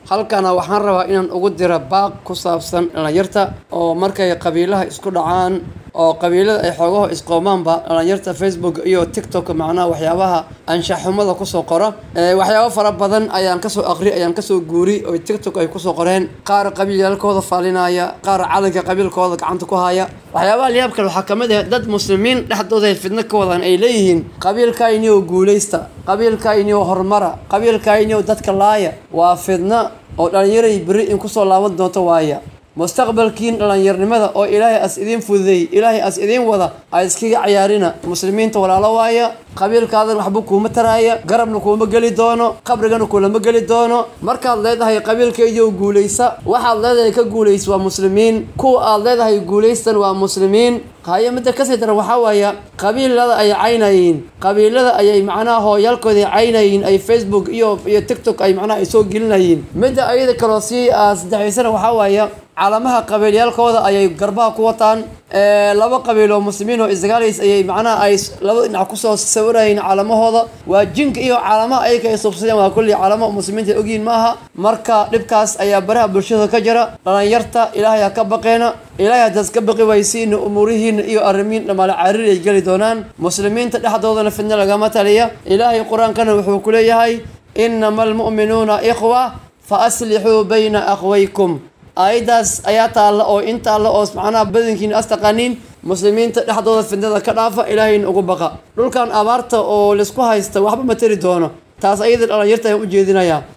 halkana waxaan rabaa inaan ugu dira baaq ku saabsan dhalinyarta oo markay qabiilaha isku dhacaan oo qabiilada ay xoogaho isqoomaanba dhalinyarta facebook iyo tiktok macnaha waxyaabaha anshaxumada kusoo qora waxyaabo fara badan ayaan kasoo aqri ayaan kasoo guuri oo tiktok ay kusoo qoreen qaar qabiilyaalkooda faalinaya qaar calanka qabiilkooda gacanta ku haya waxyaabaha liyaab kale waxaa kamid ah dad muslimiin dhexdooda fidno ka wadaan ay leeyihiin qabiilkaynio guulaysta qabiilkaynio horumara qabiilkaynio dadka laaya waa fidno oo dhalinyaray beri in kusoo laaban doonto waaya mustaqbalkiin dhalinyarnimada oo ilaahay as idiin fududeey ilaahay as idiin wada ay iskaga cayaarina muslimiinta walaalo waaya qabiilkaadan waxba kuuma taraaya garabna kuuma geli doono qabrigana kulama geli doono markaad leedahay qabiilkaydiioo guulaysa waxaad leedahay ka guulaysa waa muslimiin kuwa aad leedahay guulaystan waa muslimiin haye midda kasii daran waxaa waaya qabiilada ay caynayiin qabiilada ayay macnaha hooyaalkooda caynayiin ay facebook iyo iyo tiktok ay macnaha ay soo gelinayiin midda ayada kaloo sii saddexaysana waxaa waaya calamaha qabiilyaalkooda ayay garbaha ku wataan laba qabiil oo muslimiin oo isdagaalays ayay macnaha ay laba dhinac kusoo sawirayiin calamahooda waa jinka iyo calamaha ayaka ay subsadeen waa kulli calamo muslimiinta ay ogyihiin maaha marka dhibkaas ayaa baraha bulshada ka jira dhalinyarta ilaahay ha ka baqeena ilaahay haddaas ka baqi waysiina umuurihiina iyo arrimiin dhamaale cariir ay geli doonaan muslimiinta dhexdoodana fidna lagama taliya ilaahay qur-aankana wuxuu ku leeyahay inama almu'minuuna ikhwa fa aslixuu bayna akhwaykum aayaddaas ayaa taalla oo in taalla oo macnaha badankiina as taqaaniin muslimiinta dhexdooda fidnada ka dhaafa ilaahayna ugu baqa dhulkan abaarta oo laisku haysta waxba ma tari doono taas ayada dhalinyarta ayaan u jeedinayaa